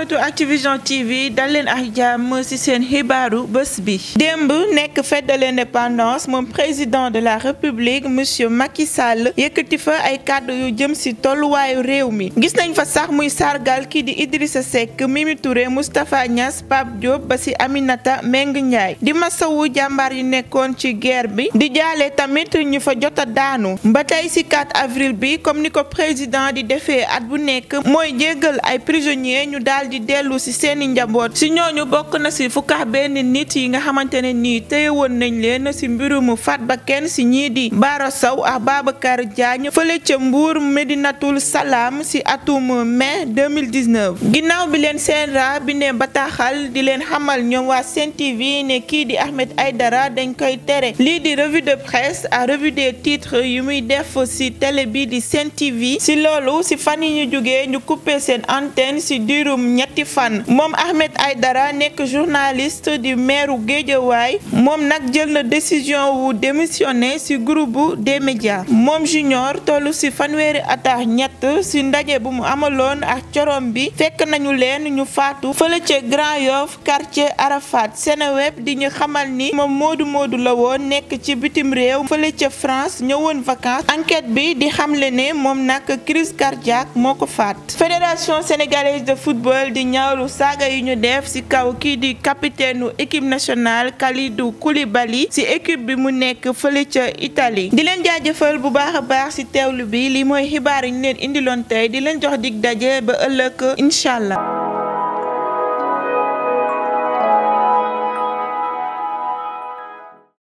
internetu Activision TV dal leen ak jàmm ci seen xibaaru bés bi démb nekk fête de l'indépendance moom président de la république monsieur Macky Sall yëkkati fa ay kàddu yu jëm ci tolluwaayu réew mi gis nañ fa sax muy sargal kii di Idrissa Seck Mimi Touré Moustapha Niass Pape Diop ba ci Aminata Meng Ndiaye di masawu jàmbaar yi nekkoon ci guerre bi di jaale tamit ñu fa jot a daanu ba tey ci 4 avril bi comme ni ko président di defee at bu nekk mooy jéggal ay prisonniers ñu daal di dellu ci seeni njaboot ci ñooñu bokk na ci fukkax benn nit yi nga xamante ne nii téye woon nañ leen ci mbirum faat ba kenn ci ñii di Bara Sow ak Babacar Diagne fële ca Mbour Medinatul Salaam ci atum mai 2019 ginnaaw bi leen CNRA bi ne bataaxal di leen xamal ñoom waa Sen TV ne kii di Ahmed Aïdara dañ koy tere lii di revue de presse à revue des titres yu muy def ci télé bi di Sen TV ci loolu ci fan yi ñu jógee ñu coupé seen antenne ci diirum ñetti fan moom Ahmed Aïdara nekk journaliste di meeru Géejawaay moom nag jël na décision wu démissionné ci groupe des médias moom junior tollu ci fanweeri atax ñett ci ndaje bu mu amaloon ak corom bi fekk nañu leen ñu faatu fële ca Grand Yoff quartier Arafat Seneweb di ñu xamal ni moom moodu moodu la woon nekk ci bitim réew fële ca France ñëwoon vacances enquête bi di xamle ne moom nag crise cardiaque moo ko faat fédération sénégalaise de football di ñaawlu saaga yi ñu def ci kaw kii di capitaine u équipe nationale Kalidou Koulibaly ci équipe bi mu nekk fële ca Italie di leen jaajëfal bu baax a baax ci teewlu bi li mooy xibaar yi ñu leen indiloon tey di leen jox dig daje ba ëllëg incha allah